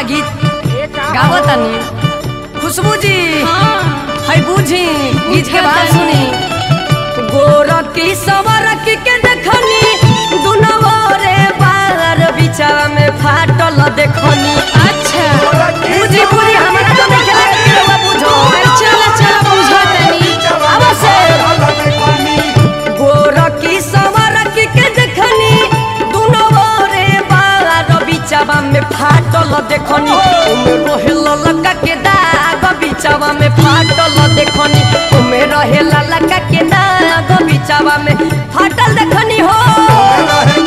गीत गावो तनी खुशबू जी हाँ है बूझी गीत के बात सुनी गोरकी सवरकी के देखनी दुनवा रे बार बिचा में फाटल देखनी अच्छा बूझी बूझी हमरा तो नहीं खेला के रउआ बूझो चला चला बुझा तनी अवश्य गोरकी सवरकी के देखनी दुनवा रे बार बिचावा में फाटल देखनी उमे रोहेल लका के दाग बिचावा में फाटल देखनी उमे रहेल लका के दाग बिचावा में फाटल देखनी हो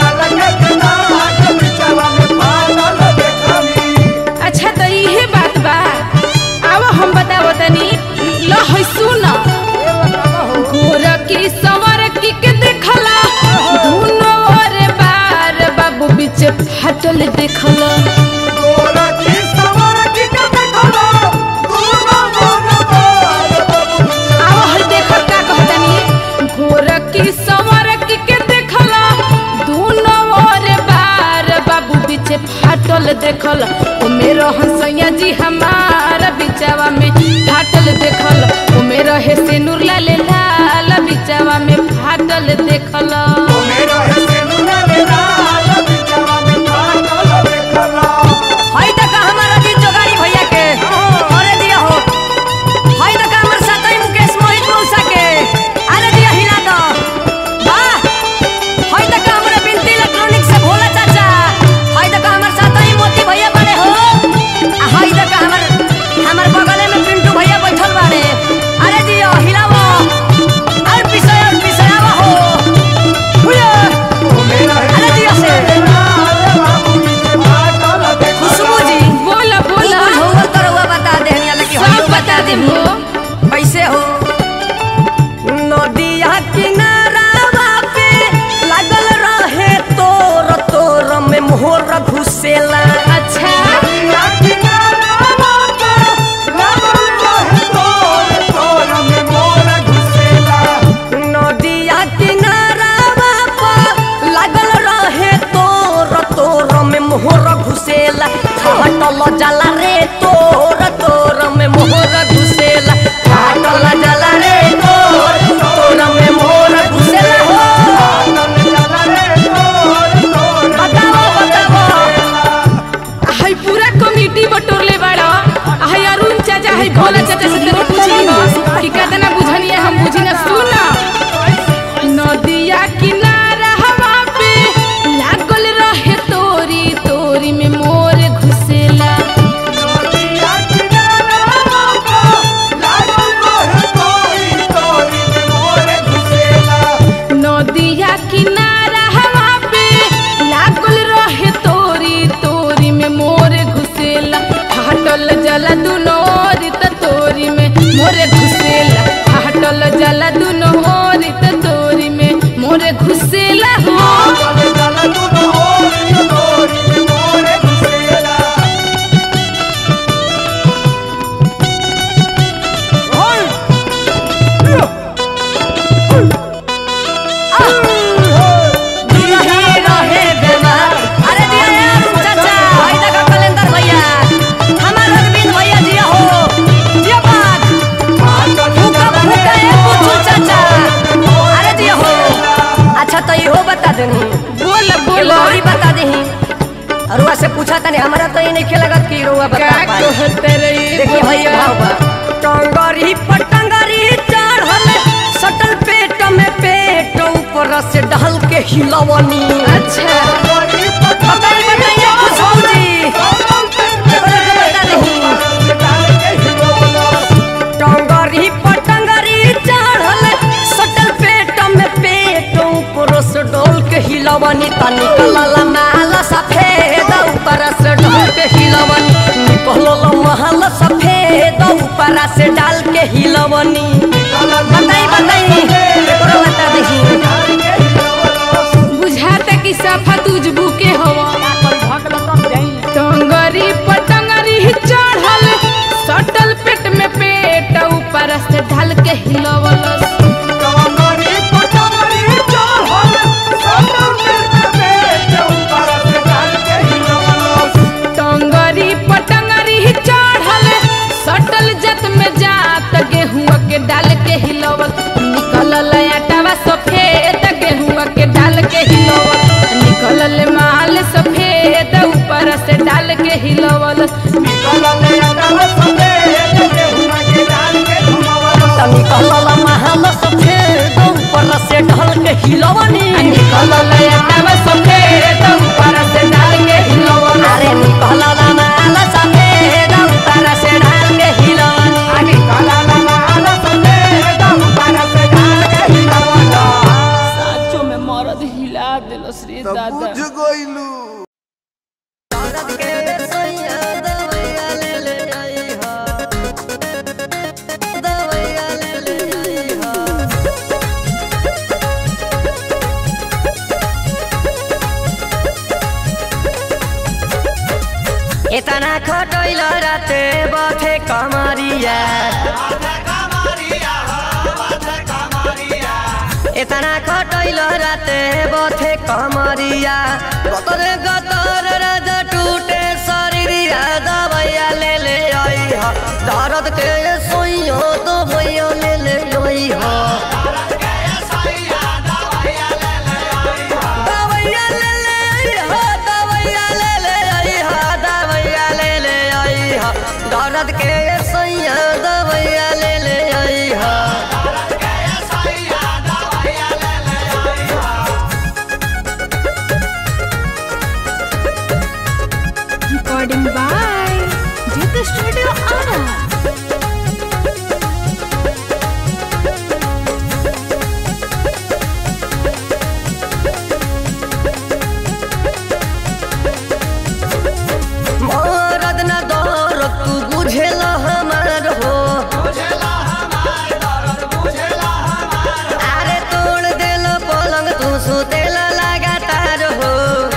अच्छा तो इहे बात बा अब हम बतावो तनी लो है सुन गोरकी सवरकी के देखला दुनो रे बार बाबू बीच फाटल देखला आओ हर देख का कहतनी गोरकी सवरकी के देखला दुनो रे बार बाबू बीच फाटल देखल ओ मेरो हंसैया जी हमार बिचावा में फाटल देखल ओ मेरो हे सिनुर लाल लाल बिचावा में फाटल देखल हई तक हमारा जी जोगाड़ी भैया के अरे दिया हो हई तक हमर साथी मुकेश मोहित मौसा के अरे दिया हिला दो वाह हई तक हमरा बिनती इलेक्ट्रॉनिक से भोला चाचा हई तक हमर साथी मोती भैया बड़े हो आ हई तक हमर हमर बगले में पिंटू भैया बैठल बाड़े अरे दिया हिलावो और पिसय और पिसयावा हो हुया अरे दिया से खुशबू जी बोला बोला होगा तो रउआ बता देहनी अलग सब बता दे हो कैसे हो नदिया किनारावा पे लागल रहे तोर तोर में मोहर घुसेला अच्छा नदिया किनारावा पे लागल रहे तोर तोर में मोहर घुसेला फाटल जला रे तोर तोर में मोहर घुसेला फाटल जला रे तोर तोर में मोहर घुसेला हो बताओ बताओ हाय पूरा कमिटी बटोरले बाड़ा हाय अरुण चाचा हाय भोला चाचा से तेरे पूछी हो कि कितना बुझनी है हम बुझी ना सुना नदिया किनारा हवा पे लागल रहे तोरी तोरी में मोर घुसेला नदिया किनारा हवा पे लागल रहे तोरी तोरी में मोर घुसेला फाटल जला दुनो ओरी त तोरी में मोरे घुसेला फाटल जला दुनो ओरी त तोरी में मोरे घुसेला हो दिलही रहे बेमार अरे दिया यार चाचा भाई तक कलेंदर भैया हमार अरविंद भैया दिया हो दिया बात फूका फूका ए पूछू चाचा अरे दिया हो अच्छा तो इहो बता देनी बोल एगो बोल औरी बता देही अरुआ से पूछा तनी हमरा तो ये नहीं लगत कि रुआ बता का पाए कहते रही देखिए भैया भाव बा टंगरी पटंगरी चढ़ल सटल पेट में पेट ऊपर से ढल के हिलवनी अच्छा बताई बताइए खुशबू जी एकरा के बता दही टंगरी पटंगरी चढ़ल सटल पेट में पेट ऊपर से डोल के हिलवनी त निकलल माल सफेद ऊपर से डोल के हिलवनी निकलल महल सफेद ऊपर से डाल के हिलवनी बताई बताई एकरा बता दही बुझाता कि सफा तुझबू के हवा टंगरी पटंगरी चढ़ल सटल पेट में पेट ऊपर से ढल के हिलवलस टंगरी पटंगरी तनी कहला महल सफेद ऊपर से ढल के हिलवनी निकलल एतवा सफेद ऊपर से डाल के हिलवनी अरे निकलला महल सफेद ऊपर से ढल के हिलवनी साचो में मरद हिला देलस रे दादा बुझ गइलू इतना खटैल राते बथे कमरिया इतना खटैल राते बथे कमरिया गतर गतर राजा टूटे शरीरिया दबैया ले ले आई हा दर्द के सोइयो तो भैया ले ले आई हा दवैया ले ले आई हा दवैया ले ले आई हा दवैया ले ले आई हा दर्द के सोइया दवैया ले ले आई हा recording by Jit studio Arrah मरद न दौर तू बुझेल हमार हो अरे तोड़ देल पलंग तू सुतेल लगातार हो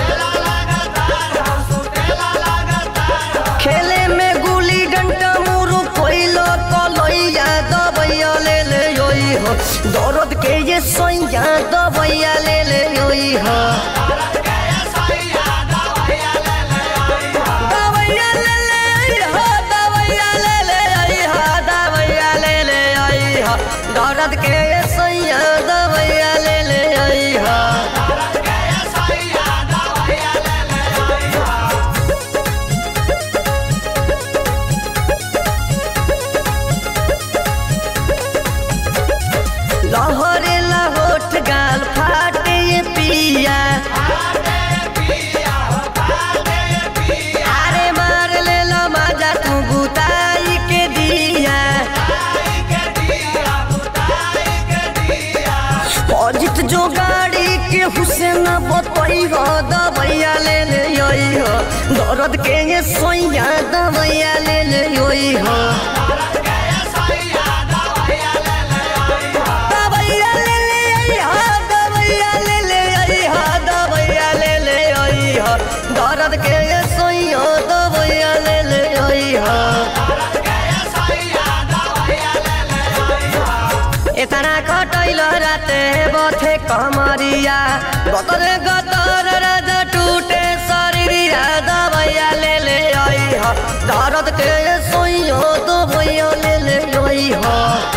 खेले में गुली डंटा मुरु कोइलो कलैया दबैया ले ले योई हो दर्द के ये सोइया दबैया ले ले योई हो दवैया ले ले आई हो दवैया ले ले आई हो दवैया ले ले आई हो दर्द के सैया दवैया ले ले आई हो लहरे लहोट गाल फाटे ये पिया अरे मार ले लो मजा तू बुताई के दिया अजित जो गाड़ी के हुसैन बतई हो दबैया ले ले योई हो दर्द के ये सोइया दबैया ले ले योई हो दबैया ले ले आई हो दबैया ले ले आई हो दबैया ले ले आई हो दर्द के ये सोइया दबैया ले ले आई हो इतना कटैल राते बथे कमरिया गतर गतर राजा टूटे शरीरिया दबैया ले ले आई हो दर्द के सोइयो तो भैया ले ले आई हो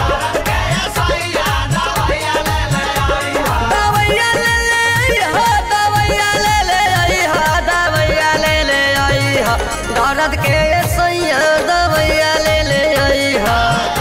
दबैया ले ले आई हो दबैया ले ले आई हो दबैया ले ले आई हो दर्द के सोइया दबैया ले ले आई हो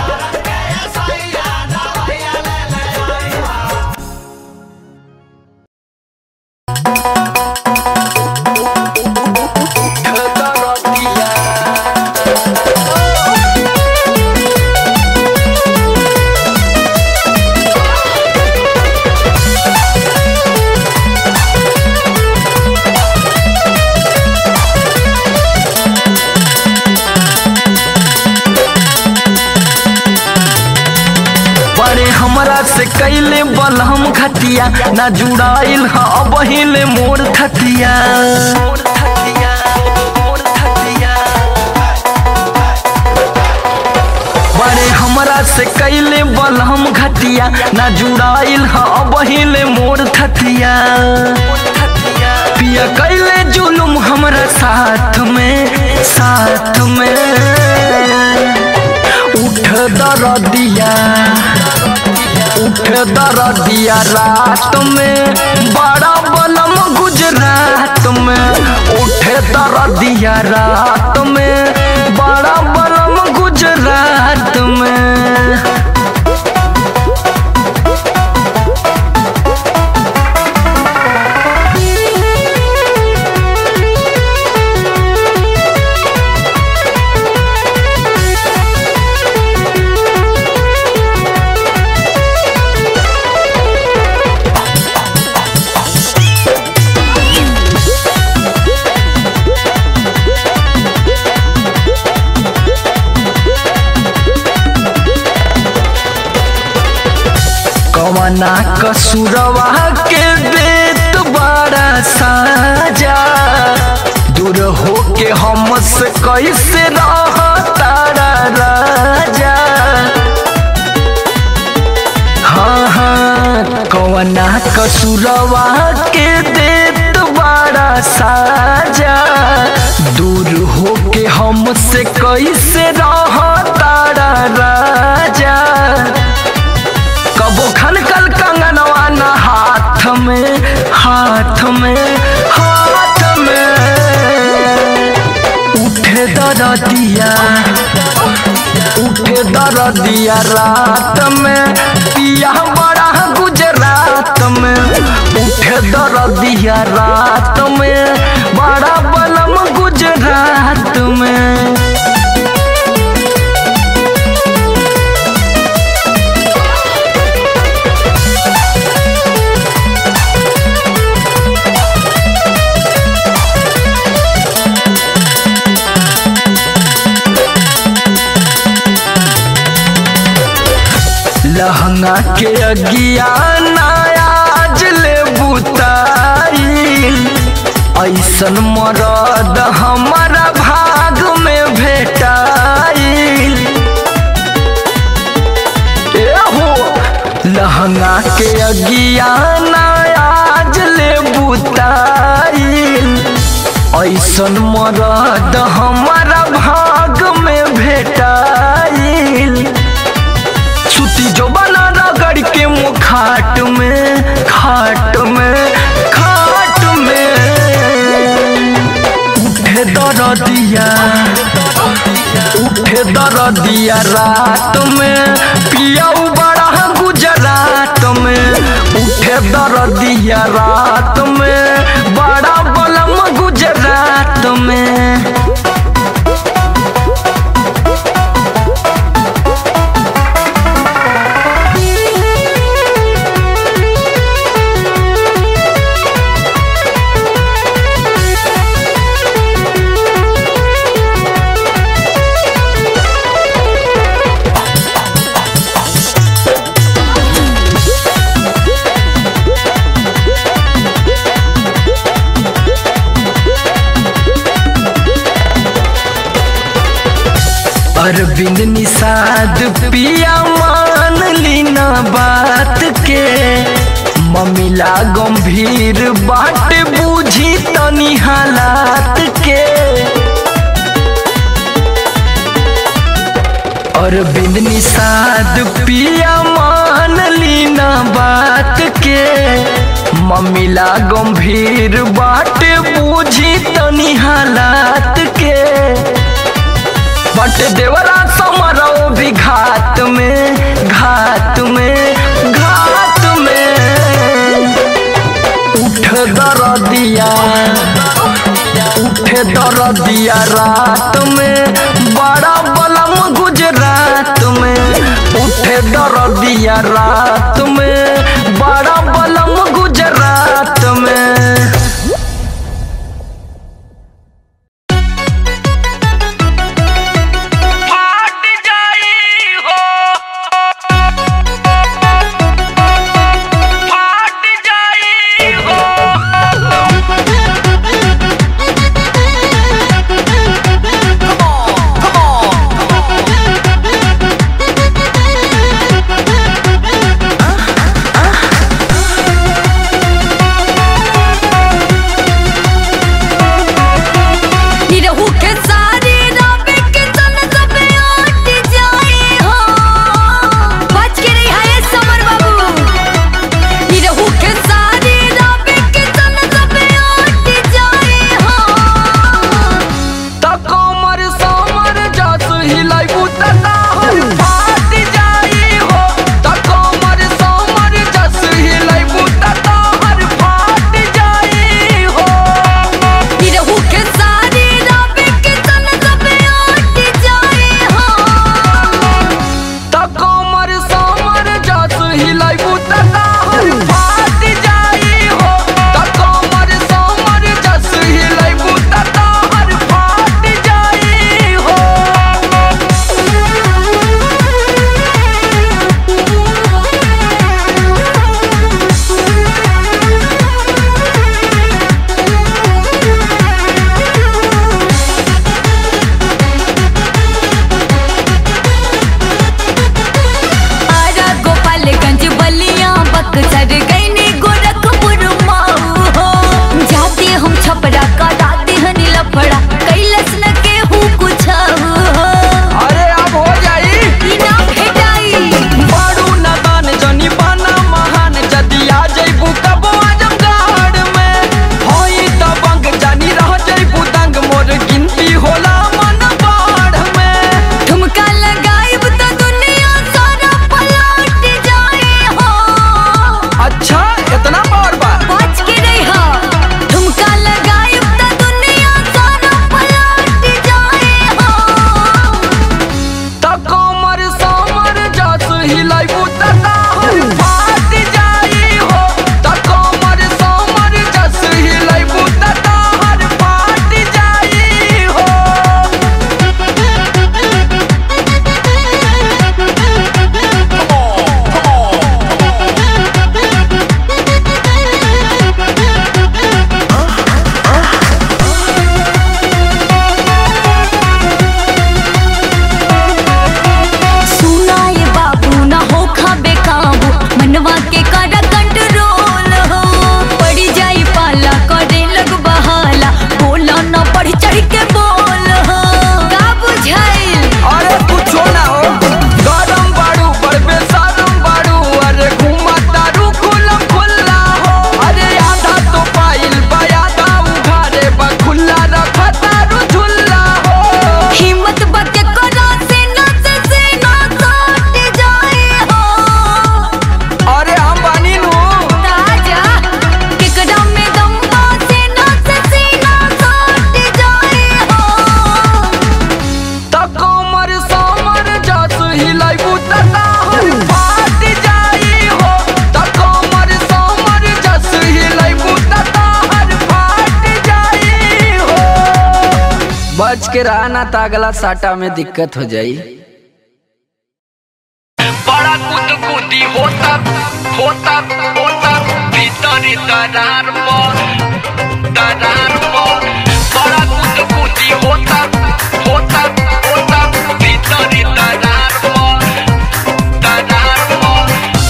बड़े हमरा से कैले बलहम खतिया ना जुड़ाइल ह अब हिले मोर थतिया बड़े हमरा से कैले बलहम घटिया ना जुड़ाइल ह अब हिले मोर थतिया पिया कैले जुलुम हमरा साथ में साथ में उठ दरदिया उठ दरदिया रात में बड़ा बलम गुजरात में उठ दरदिया रात में बड़ा बलम कवना कसुरवा के देत बड़ा साजा दूर होके हमसे कैसे रह तारा राजा हाँ हाँ कवना कसुरवा के देत बड़ा साजा दूर होके हमसे कैसे रह तारा राजा कबो खनकल कंगनवा न हाथ में हाथ में हाथ में उठे दरदिया उठे दरदिया रात में पिया बड़ा गुजरात में उठे दरदिया रात में बड़ा बलम गुजरात में लहंगा के अगिया नायाज ले बुताई ऐसन मरद हमारा भाग में भेटाई ए हो लहंगा के अगिया नायाज ले बुताई ऐसन मरद हमारा भाग में भेटाइल सुती जो बना रगड़ के मुँह खाट में खाट में खाट में उठे दरदिया उठे दरदिया रात में पियाऊ बड़ा गुजरात में उठे दरदिया रात में बड़ा बलम गुजरात में अरविंद निषाद पिया मान लीना बात के ममिला गंभीर बाट बूझी तनी हालात के अरविंद निषाद पिया मान लीना बात के ममिला गंभीर बाट बूझी तनी हालात के बट देवरा समरो भी घाट में घाट में घाट में उठ दरदिया उठ दरदिया रात में बड़ा बलम गुजरात में उठ दरदिया रात में बड़ा बलम गुजरात में फाट जाई हो फाट जाई हो Come on, come on. के रहा ना तो अगला साटा में दिक्कत हो जाई बड़ा गुदगुदी होता होता होता भीतरी दरार पर दरार पर बड़ा गुदगुदी होता होता होता भीतरी दरार पर दरार पर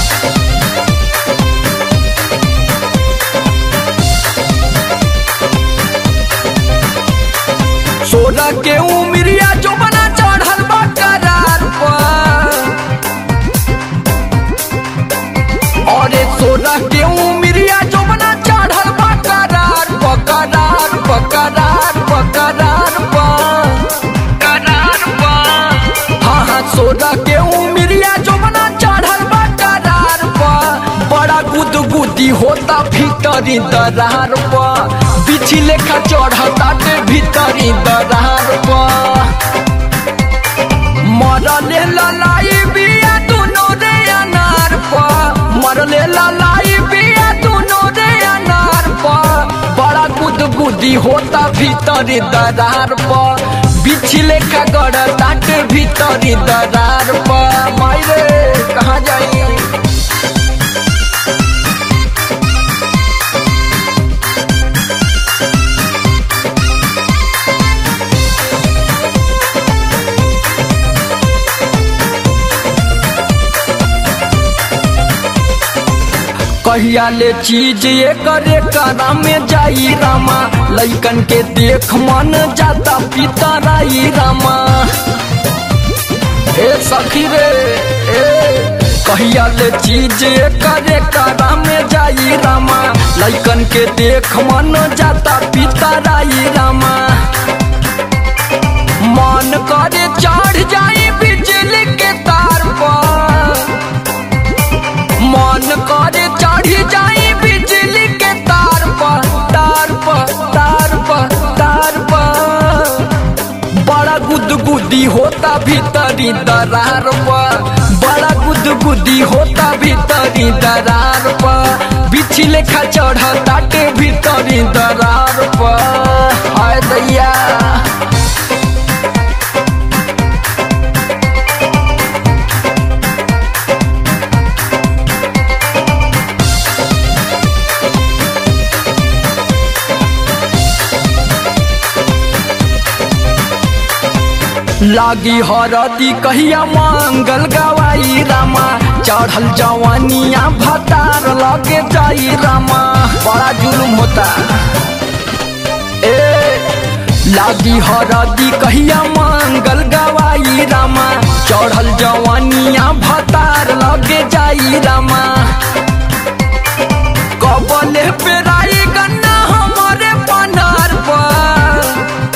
सोलह के उमरिया जो बना चढ़ल बा करार पर अरे सोलह के उमरिया जो बना चढ़ल बा करार पर करार पर करार पर करार पर दरार पर हाँ हाँ सोलह के उमरिया जो बना चढ़ल बा करार पर बड़ा गुदगुदी होता भीतरी दरार पर बिछी लेखा चढ़ता के भीतरी दरार पर मरले ललाई बिया दुनो रे अनार पर मरले ललाई बिया दुनो रे अनार पर बड़ा गुदगुदी होता भीतरी दरार पर बिछी लेखा गड़ता के भीतरी दरार पर मायरे कहाँ जाई कहिया ले चीज ये करे करा में जाई रामा लइकन के देख मन जाता पितराई रामा ए सखी रे ए कहिया ले चीज ये करे करा में जाई रामा लइकन के देख मन जाता पितराई रामा मन करे चढ़ जाई बिजली के तार पर मन करे चढ़ी जाई बिजली के तार पर तार पर तार पर तार पर बड़ा गुदगुदी होता भीतरी दरार पर बड़ा गुदगुदी होता भीतरी दरार पर बिछी लेखा चढ़ता के भीतरी दरार पर हाय दैया लागी हरदी कहिया मंगल गवाई रामा चढ़ल जवानिया भतार लगे जाई रामा बड़ा जुलुम होता ए लागी हरदी कहिया मंगल गवाई रामा चढ़ल जवानिया भतार लगे जाई रामा कबले पेराई गन्ना हमारे पनार पर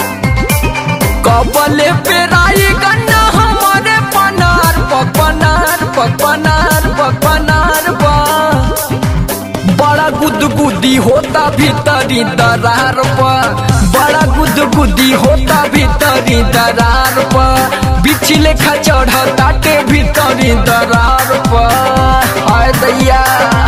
कबले पेराई गन्ना हमारे पनार प पनार प पनार प पनार प बड़ा गुदगुदी होता भीतरी दरार प बड़ा गुदगुदी होता भीतरी दरार प बिछ लेखा चढ़ता के भीतरी दरार प हाय दैया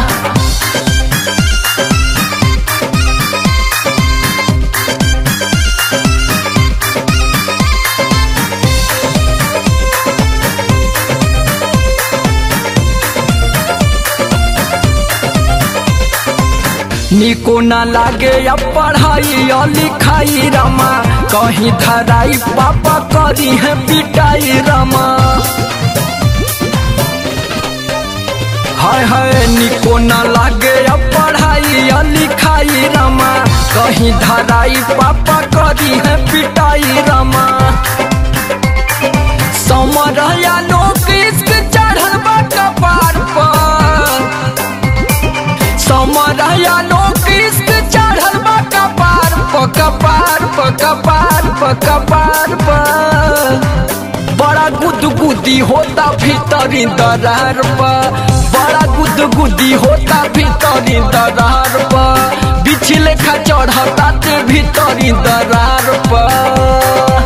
निको न लागे या पढ़ाई या लिखाई रमा कहीं धराई पापा करी है पिटाई रमा हाय हाय निको न लागे या पढ़ाई या लिखाई रमा कहीं धराई पापा करी है पिटाई रमा समर या लोग इश्क चढ़ल बा कपार पर समरया लोग इश्क चढ़ल बा कपार प कपार प कपार प कपार प बड़ा गुदगुदी होता भीतरी दरार प बड़ा गुदगुदी होता भीतरी दरार प बिछ लेखा चढ़ता ते भीतरी दरार प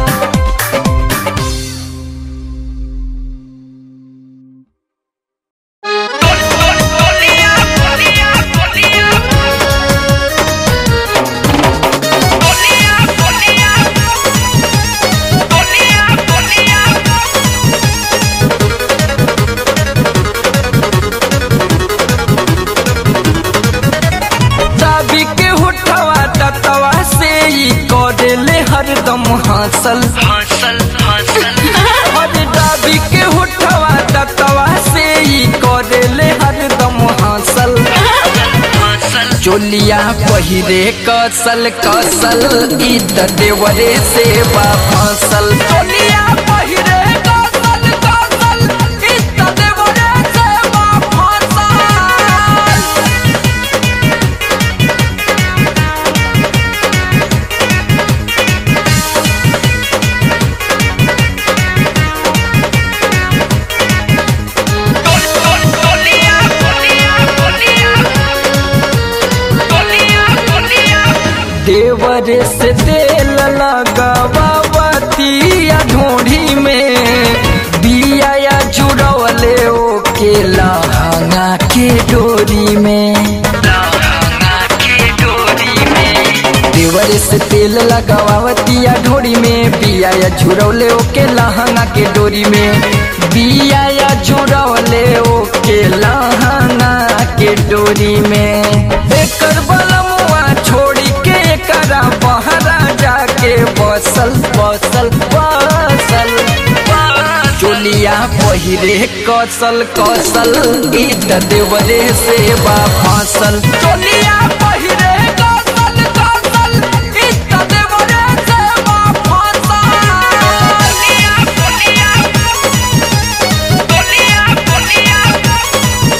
Tolia, tolia, tolia. Tolia, tolia. चोलिया पहिरे कसल कसल ई त देवरे से बा फसल चोलिया पहिरे कसल कसल ई त देवरे से बा फसल Tolia, tolia, tolia. Tolia, tolia. देवर से तेल लगावतिया ढूढ़ी में बिया या जुड़वले ओके लहंगा के डोरी में देवर से तेल लगावतिया ढोरी में बिया या झुरौले ओके लहंगा के डोरी में बिया या झुरौले ओके लहंगा के डोरी में एकर बलमुआ छोड़ी के एकरा बहरा जाके बसल बसल बसल चोलिया पहिरे कसल कसल ई त देवरे से बा फसल चोलिया पहिरे कसल कसल ई त देवरे से बा फसल Tolia, tolia. Tolia, tolia.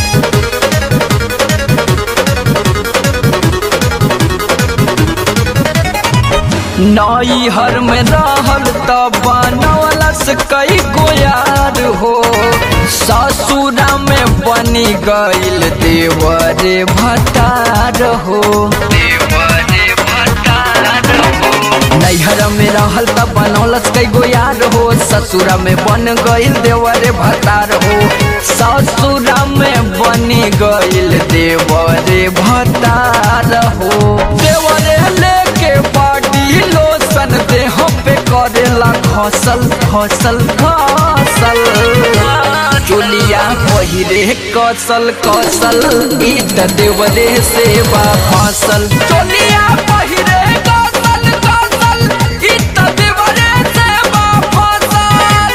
नई हर में रहल त बनवलस कई गोयार हो ससुरा में बनी गइल देवरे भतार हो नैहर में रहल त बनौलस कई गोयार हो ससुरा में बन गइल देवरे भतार हो ससुरा में बनी गइल देवरे भतार हो देवरे लेके पाटी लोसन देह पे करेला खसल खसल खसल चोलिया पहिरे कसल कसल ई त देवरे से बा फसल चोलिया पहिरे कसल कसल ई त देवरे से बा फसल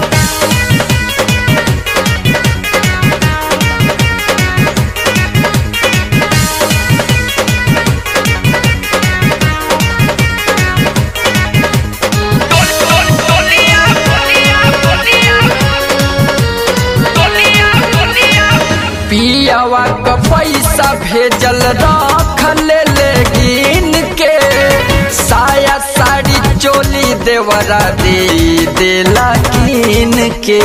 Tolia, tolia, tolia. Tolia, tolia. पियावा क पैसा भेजल रख ले लेकिन के साया साड़ी चोली देवरा दे देला कीन के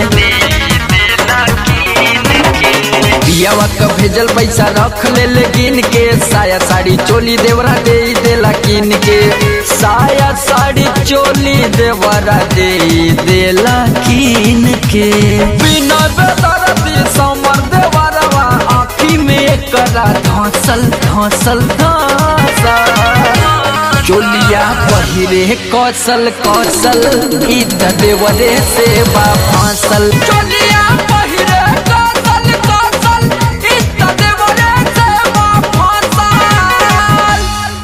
पियावा क भेजल पैसा रख ले लेकिन के साया साड़ी चोली देवरा दे देला कीन के साया साड़ी चोली देवरा दे देला कीन के बिना बेदरदी समर देवरवा आँखी में करा धसल धसल धसल चोलिया पहिरे कौशल कौशल ई त देवरे से बा फांसल चोलिया पहिरे कौशल कौशल ई त देवरे से बा फांसल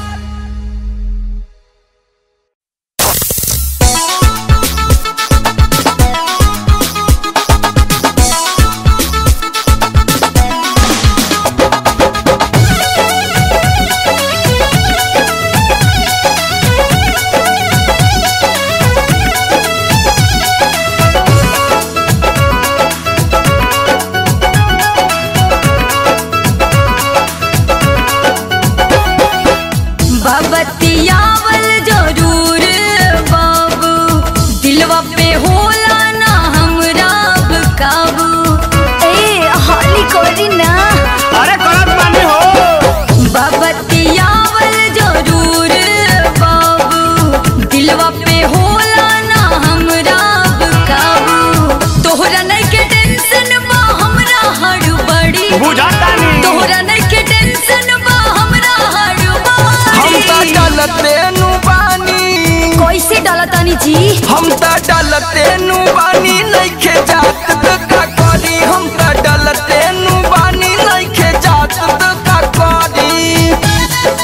बबतियावल जरूर बाबू दिलवा पे होला ना हमरा अब काबू ए हाली कोरी ना अरे गलत माने हो बबतियावल जरूर बाबू दिलवा पे होला ना हमरा अब काबू तोहरा नहीं के टेंशन बा हमरा हड़बड़ी बुझाता नहीं तोहरा नहीं के टेंशन बा हमरा हम त हड़बड़ी डलते नु बानी कैसे डलतानी जी हम त डलते नु बानी नइखे जात त का करी हम त डलते नु बानी नइखे जात त का करी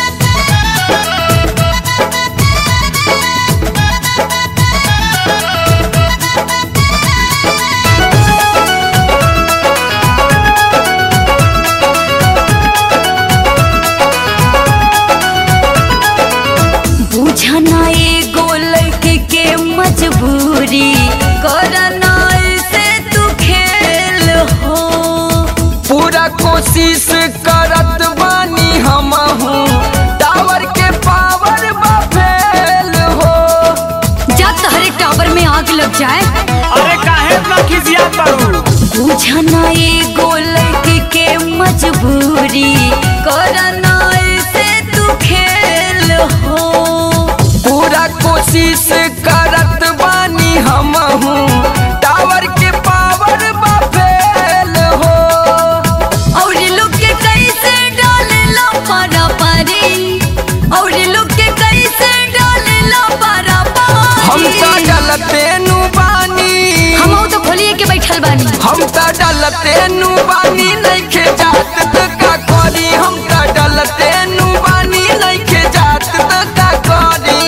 काहे इतना खिसियात बारू बुझना एगो लड़की के मजबूरी करना ऐसे तू खेल हो पूरा कोशिश करत बानी हम टावर के पावर बा फेल हो और लोग के कैसे डालेला पारा पारी और लोग के कैसे डालेला पारा हम पारी त डलते नु बानी हम तो खोलिए के बैठल बानी हम त डलते नु बानी नइखे जात त का करी हम त डलते नु बानी नइखे जात त का करी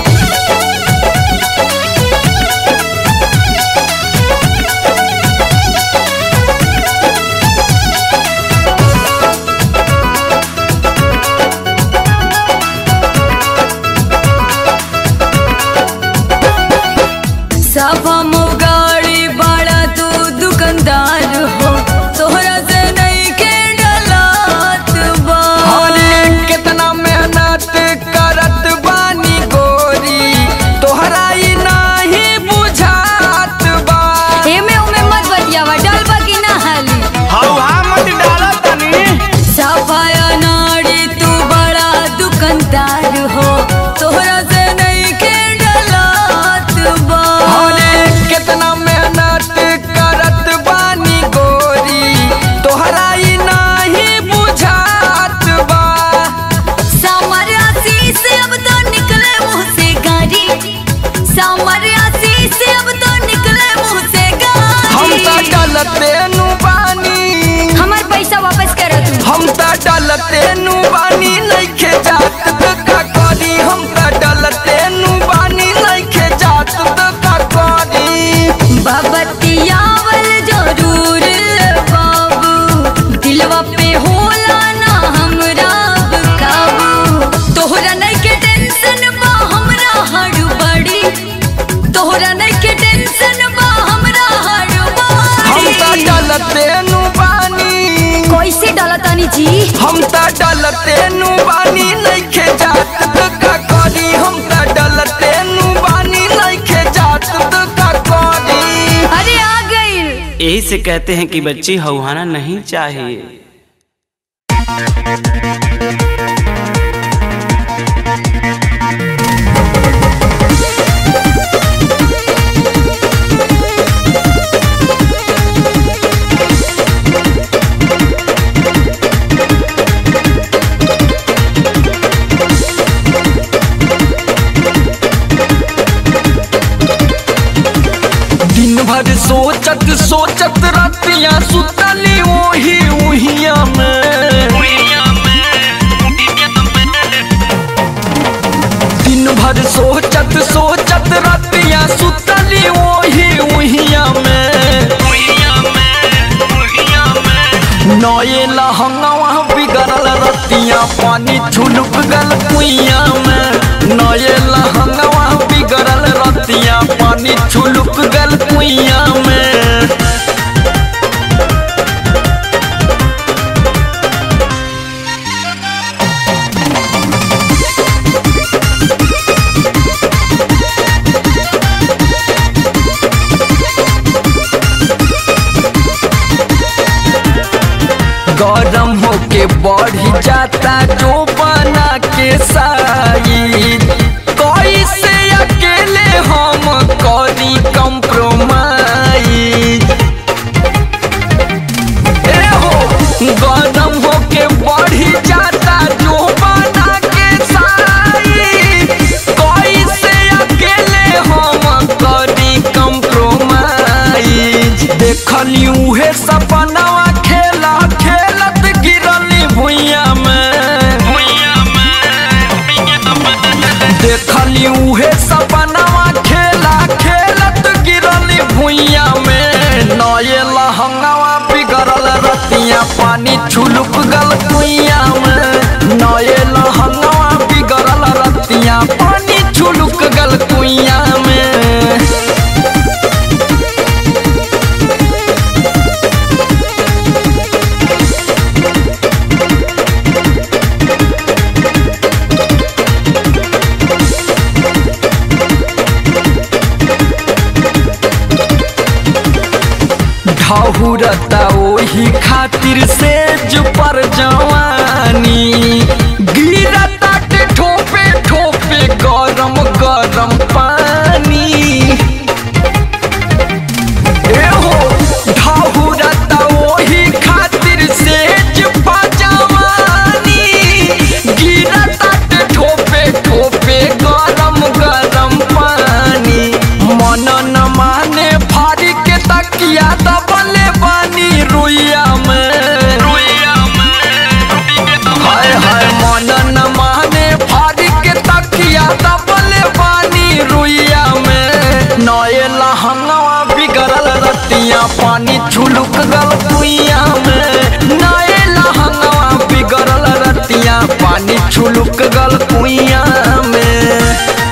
सब मोगाड़ी बड़ा तू दुकानदार हो तोहरा से नहीं के डलात बा अरे कितना मेहनत करत बानी गोरी तोहरा ई नाही बुझात बा एमे ओमे मत बतियावा डालबा की ना हाली हौहा मत डालो तनी सफाया नाड़ी तू बड़ा दुकानदार हो तोहरा से नहीं के डलात बा अरे कितना मेहनत करत बानी गोरी तोहरा ई नाही बुझात बा सामर आशीष अब तो निकले मुंह से गारी सामर आशीष अब तो निकले मुंह से हम त गारी डलते नु बानी हमार पैसा वापस करो तू हम त डलते नु बानी नइखे जात त का करी हम त डलते नु बानी नइखे जात त का करी बबतियावल जरूर बाबू दिलवा पे होला ना हमरा काबू तोहरा नहीं के टेंशन बा हमरा हड़ बड़ी तोहरा नहीं के टेंशन बा हमरा हड़ हम त बड़ी डलते नु बानी कैसे डालतानी जी हम त डलते नु बानी नइखे जात त का करी हम त डलते नु बानी नइखे जात त का करी अरे आ गई यही से कहते हैं कि बच्ची हौहाना नहीं चाहिए दिन भर सोचत सोचत रतिया सुतली ओही उहिया में दिन भर सोचत सोचत रतिया सुतली ओही उहिया में नए लहंगवा बिगड़ल रतिया पानी छुलुक गल कुइया में नए लहंगवा बिगड़ल रतिया पानी छुलुक गल कुइया में गरम होके बढ़ी जाता जो बना के साइज कैसे अकेले हम करी कंप्रोमाइज ए हो गरम होके बढ़ी जाता जो बना के साइज कैसे अकेले हम करी कंप्रोमाइज देखली उहे सपनावा खेला खेलत गिरली भुइया में देखली उहे सपनावा खेला खेलत गिरली भुइया में नए लहंगावा बिगड़ल रतिया पानी छुलुक गल कुइया में नए लहंगावा बिगड़ल रतिया पानी छुलुक गल कुइया में ढहुरता ओही खातिर से जो पर जवानी गिरता के ठोपे ठोपे गरम गरम पानी एहो ढहुरता ओही खातिर से जो पर जवानी गिरता के ठोपे ठोपे गरम गरम पानी मन न माने फाड़ी के तकिया दबले बानी रुइया में रुइया हाय हाय मन न माने फाड़ी के तकिया दबले बानी रुइया में नए लहंगवा बिगड़ल रतिया पानी छुलुक गल कुइया में नए लहंगवा बिगड़ल रतिया पानी छुलुक गल कुइया में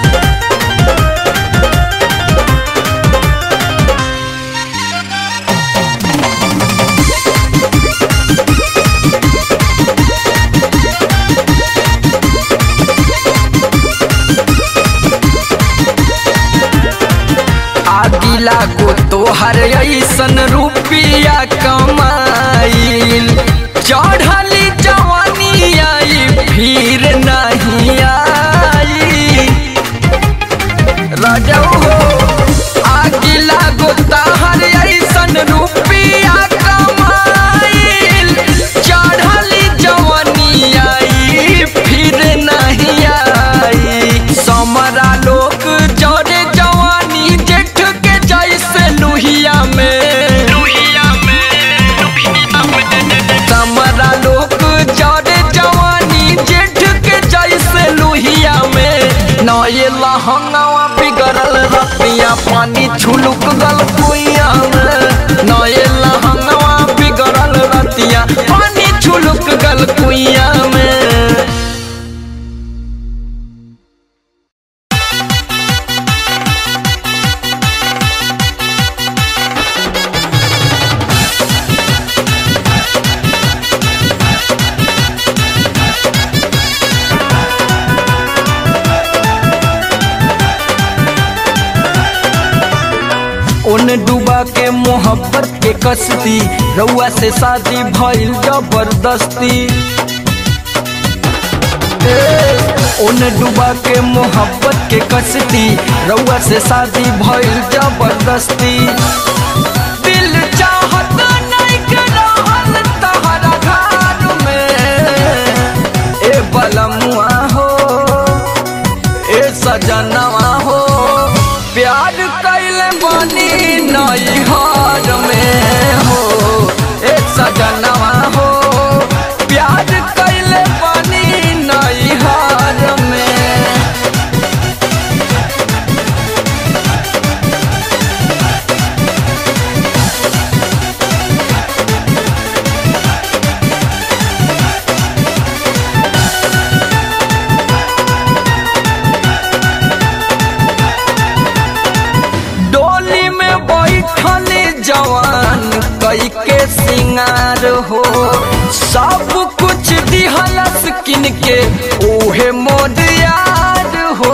आदिला को तोहर ऐसन रुपिया कमाइल चढ़ली जवानी आई फिर नहीं आई राजा हो आगिला गो तोहर ऐसन रुपिया कमाइल चढ़ली जवानी आई फिर नहीं आई समरा लोग जरे जवानी जेठ के जैसे लुहिया में लुहिया समरा लोग जरे जवानी जेठ के जैसे लुहिया में नए लहंगवा बिगड़ल रतिया पानी छुलुक गल कुइया में नए लहंगवा बिगड़ल रतिया पानी छुलुक गल कुइया में उन डूबा के मोहब्बत के कश्ती रउआ से शादी भइल जबरदस्ती उन डूबा के मोहब्बत के कश्ती रउआ से शादी भइल जबरदस्ती दिल चाहत नहीं के रहल तहरा घर में ए बलमुआ हो ए सजनवा हो प्यार कैले बनी नई हार में हो ए सजनवा हो प्यार कैले बनी नई हार में डोली में बैठल जवान कई के सिंगार हो सब कुछ दिहलस किन के ओहे मोद यार हो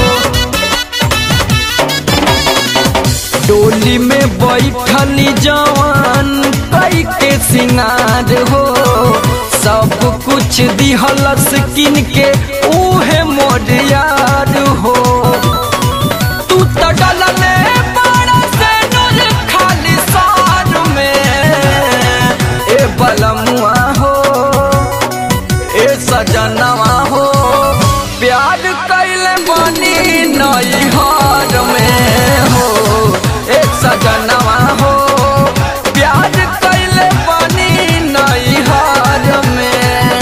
डोली में बैठल जवान कई के सिंगार हो सब कुछ दिहलस किन के ओहे मोद यार हो तू तो डलले बड़ा से नूर खाली सार में ए बलमुआ हो ए सजनवा हो प्यार कैले बनी नई हार में हो ए सजनवा हो प्यार कैले बनी नई हार में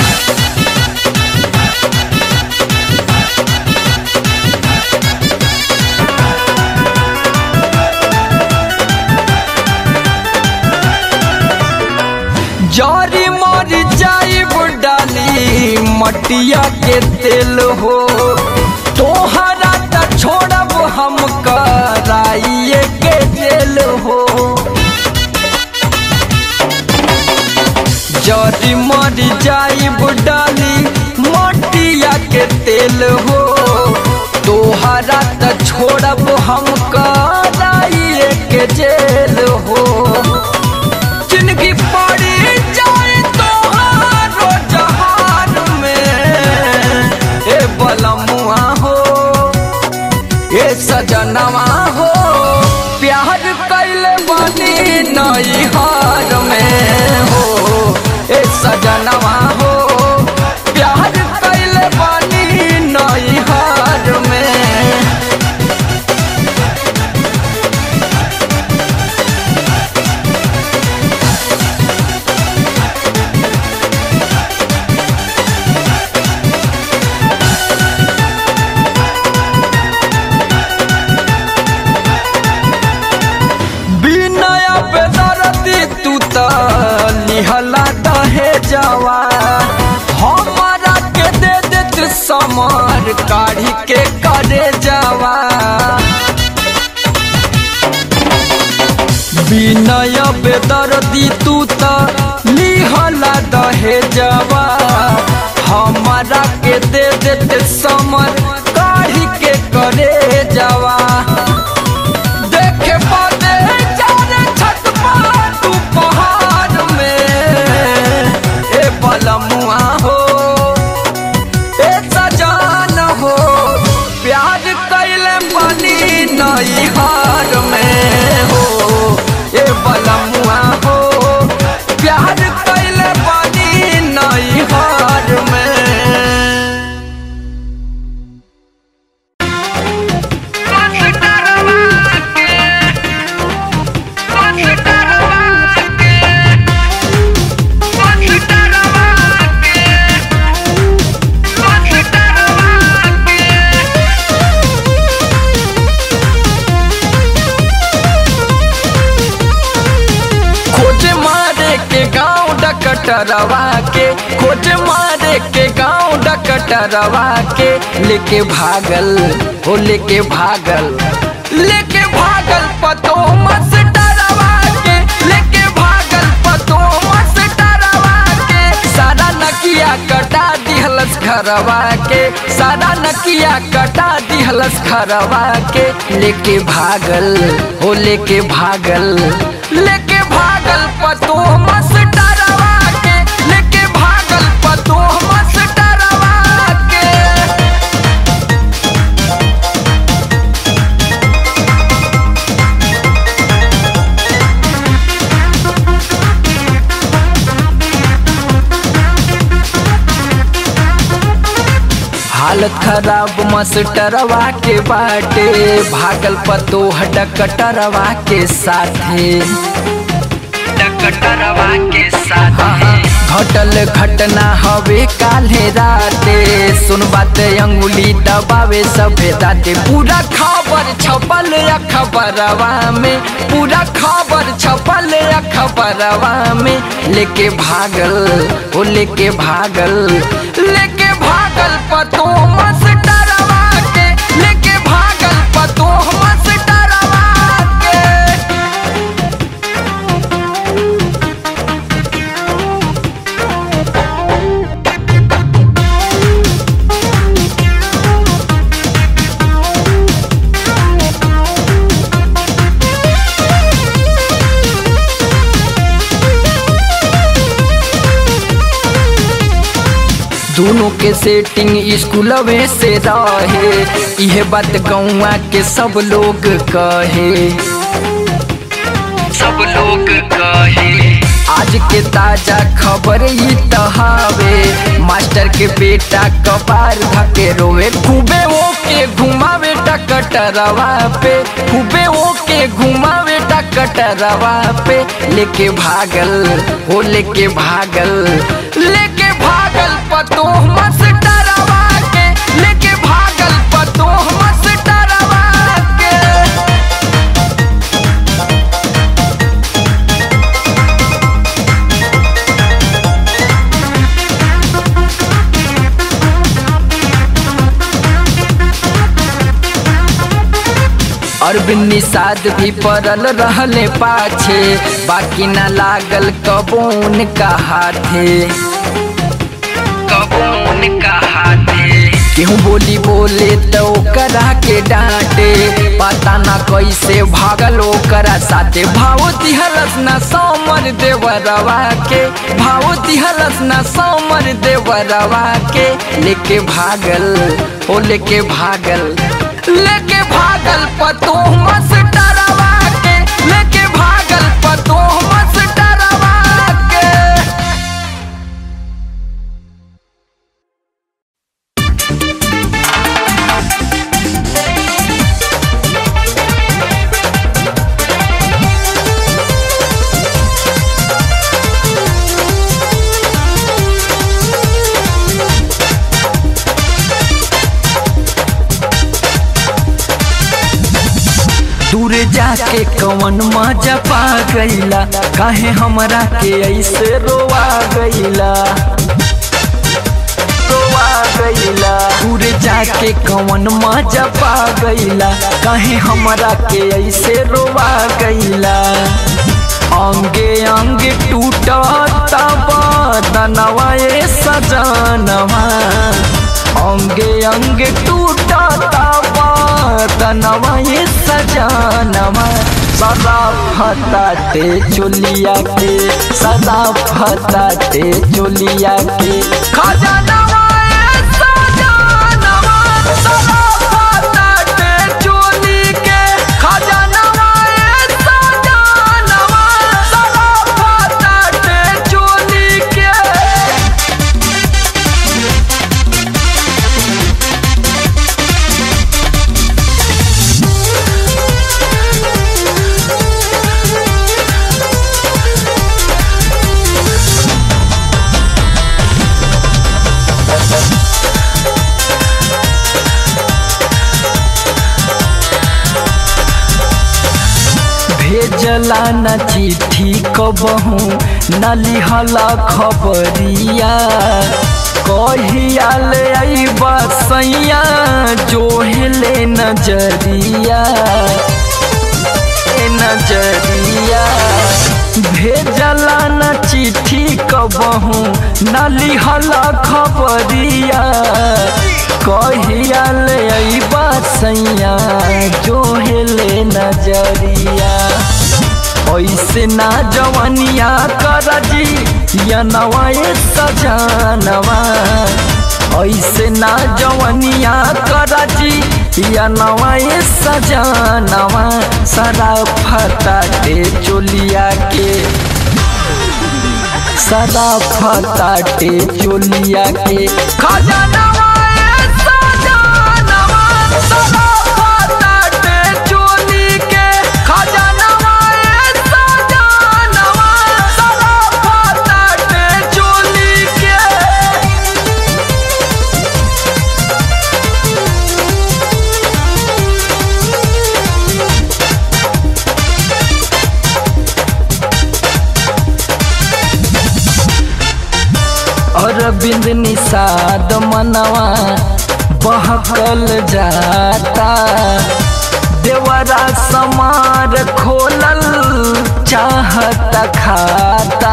जरी मर जाइब डाली मटिया के तेल हो तोहरा त छोड़ब हम कराइए के जेल हो जरी मर जाइब डाली मटिया के तेल हो तोहरा त छोड़ब हम कराइए के जेल हो नई हार में हो ए सजनवा हो प्यार कैले बानी नई हार में बिनया पे दरदी तू त लिहला दहे जवा हमारा के दे देत समर काढ़ी के करे जावा बिनय बेदर्दी तू त लिहला दहे जवा हमारा के दे देत समर काढ़ी के करे जावा देखे पाते जाने छत पर तू पहाड़ में ए बलमुआ हो ए सजान हो प्यार कैले बनी नई हार में हो ए बलमुआ हो प्यार कैले बनी नई हार में खोज मारे के गांव डकटरवा के खोज मारे के गांव डकटरवा के लेके भागल हो लेके भागल लेके भागल पतो मस डरवा के लेके भागल पतो मस डरवा के सारा नकिया कटा दिहलस घरवा के सारा नकिया कटा दिहलस घरवा के लेके भागल हो लेके भागल लेके भागल पतो मस डरवा के लेके भागल पतो मस डरवा के हालत खराब मास्टरवा के बाटे भागल पतो डकटरवा के साथे डकटरवा के साथे घटल घटना हवे काल्हे राते सुन बात अंगुली दबावे सभे दाते पूरा खबर छपल अखबरवा में पूरा खबर छपल अखबरवा में लेके भागल ओ लेके भागल लेके भागल पतो मस डरवा के लेके भागल पतो मस डरवा के दोनों के सेटिंग स्कूलवे से रहे इहे बात गौवा के सब लोग कहे सब लोग कहे आज के ताजा खबर ई तहावे मास्टर के बेटा कपार धके रोवे खूबे वो के घुमावे टकटरवा पे खूबे वो के घुमावे टकटरवा पे लेके भागल हो लेके भागल लेके भागल पतो मस डरवा के लेके भागल पतो मस डरवा के अरविंद निषाद भी पड़ल रहले पाछे बाकी न लागल कबून का हाथे कबून का हाथे केहू बोली बोले तो करा के डांटे पता ना कैसे भागल ओकरा साथे भाव दिहलस ना समर देवरवा के भाव दिहलस ना समर देवरवा के लेके भागल ओ लेके भागल लेके भागल पतो मस डरवा के लेके भागल पतो जाके कवन मजा पा गईला काहे हमरा के ऐसे रोवा गईला रोवा गईला दूर जाके कवन मजा पा गईला काहे हमरा के ऐसे रोवा गईला अंगे अंगे टूटा बदनवा ए सजनवा अंगे अंगे टूटा बदनवा ए सजनवा सदा फताते चोलिया के सदा फताते चोलिया के खजानवा ए सजनवा सदा फताते चोली के खजानवा ए सजनवा सदा फताते चोली के भेजला न चिट्ठी कबहू न लिहला खबरिया कहिया ले अइबा सैया जोहले नजरिया ए नजरिया भेजला न चिट्ठी कबहू न लिहला खबरिया कहिया ले अइबा सैया जोहले नजरिया ऐसे ना जवनिया कर जी या नवाए सजनवा ऐसे ना जवनिया कर जी या नवाए सजनवा सदा फताटे चोलिया के सदा फताटे चोलिया के खजानवा ए सजनवा सदा फताटे चोली के खजानवा ए सजनवा सदा फताटे चोली के अरविंद निषाद मनवा बहकल जाता देवरा समार खोलल चाहत खाता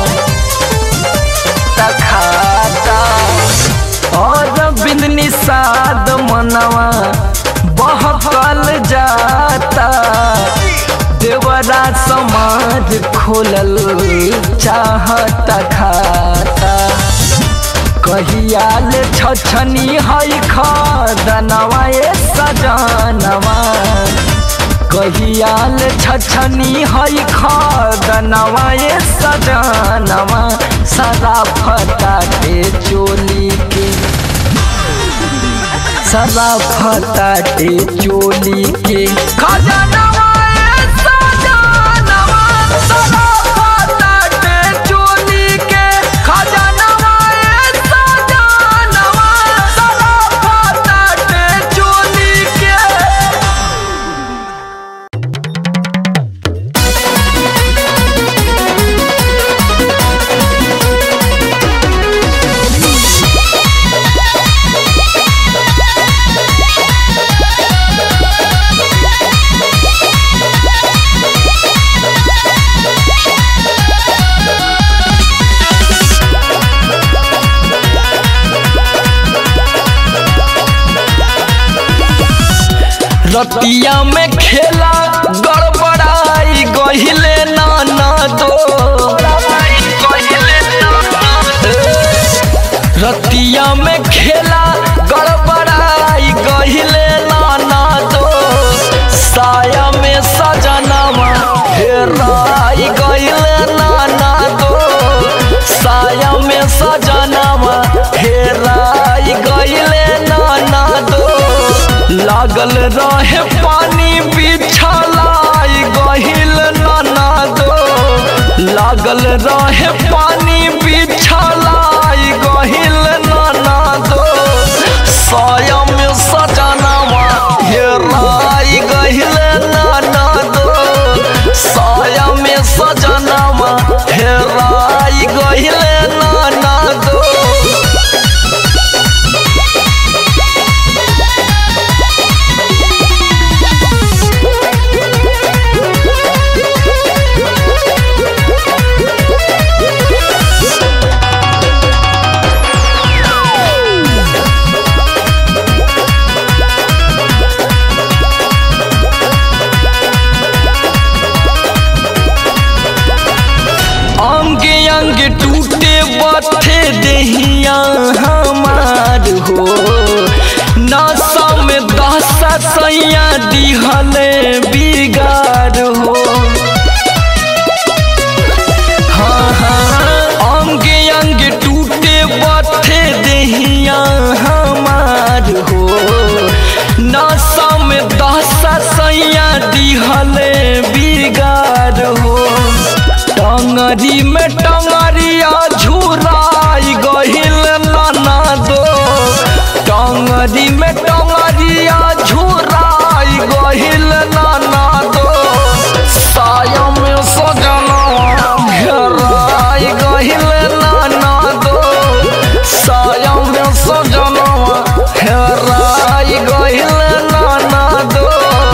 खाता अरविंद निषाद मनवा बहकल जाता देवरा समाज खोलल चाहत खाता कहियाल छछनी है खदनवा ए सजनवा कहियाल छछनी है खदनवा ए सजनवा सदा फटा के चोली के सदा फटाटे चोली के खजानवा ए सजनवा सदा फटाटे चोली के खजानवा ए सजनवा सदा फटाटे चोली के रतिया में खेला गड़बड़ाई गहिले नाना दो रतिया में खेला गड़बड़ाई गहिले नाना दो साया में सजनवा हेराई गहिले नाना दो साया में सजनवा हेराई गहिले नाना दो लागल रहे पानी बिछलाई गहिल नाना दो लागल रहे पानी बिछलाई गहिल नाना दो स्वयं सजनवा हेराई गहिल नाना दो देहिया हमार हो नशा में दशा सैया दिहले बिगाड़ हो हाँ हाँ अंगे अंगे टूटे बथे देहिया हमार हो नशा में दशा सैया दिहले बिगाड़ हो टंगरी में टंगरिया झुराई गहिल नाना दो टंगरी में टंगरिया झुराई गहिल नाना दो साया में सजना घेराई गहिल नाना दो साया में सजना घेराई गहिल नाना दो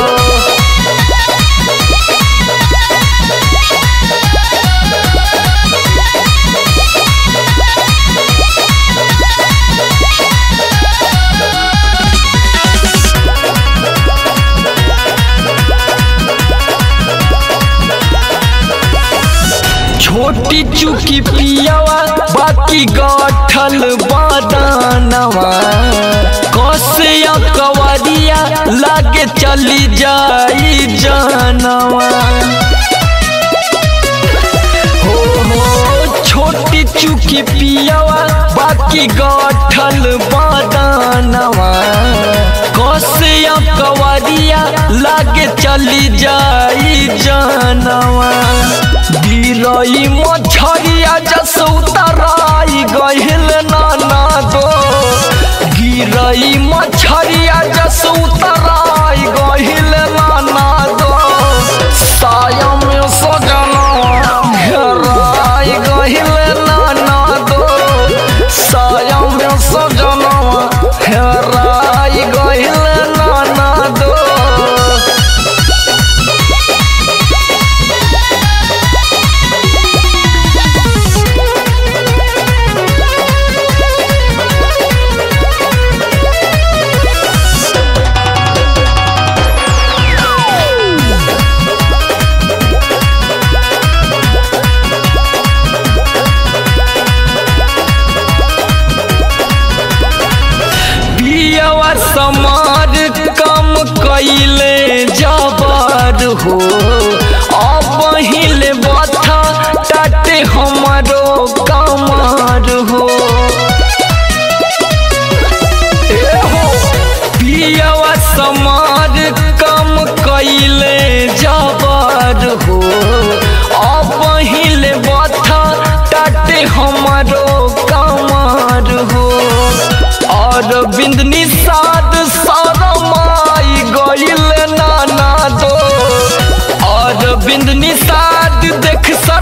छोटी चुकी पियावा बाकी गठल बादानवा कसिया कवरिया लागे चली जाई जानवा हो हो छोटी चुकी पियावा बाकी गठल बादानवा कसिया कवरिया लागे चली जाई जानवा गिरई मछरिया जस उतराई गहिल नाना दो गिरई मछरिया जस उतराई गहिल नाना दो साया में सजना घेराई गहिल नाना दो साया में सजना घेराई गहिल नाना दो पियवा समार कम कैले जबर हो अब हिले बथा टाटे हमारो कमर हो ए हो पियवा समार कम कैले जबर हो अब हिले बथा टाटे हमारो कमर हो और बिंद निषाद सारमाई गइल नाना दो और बिंद निषाद देख सा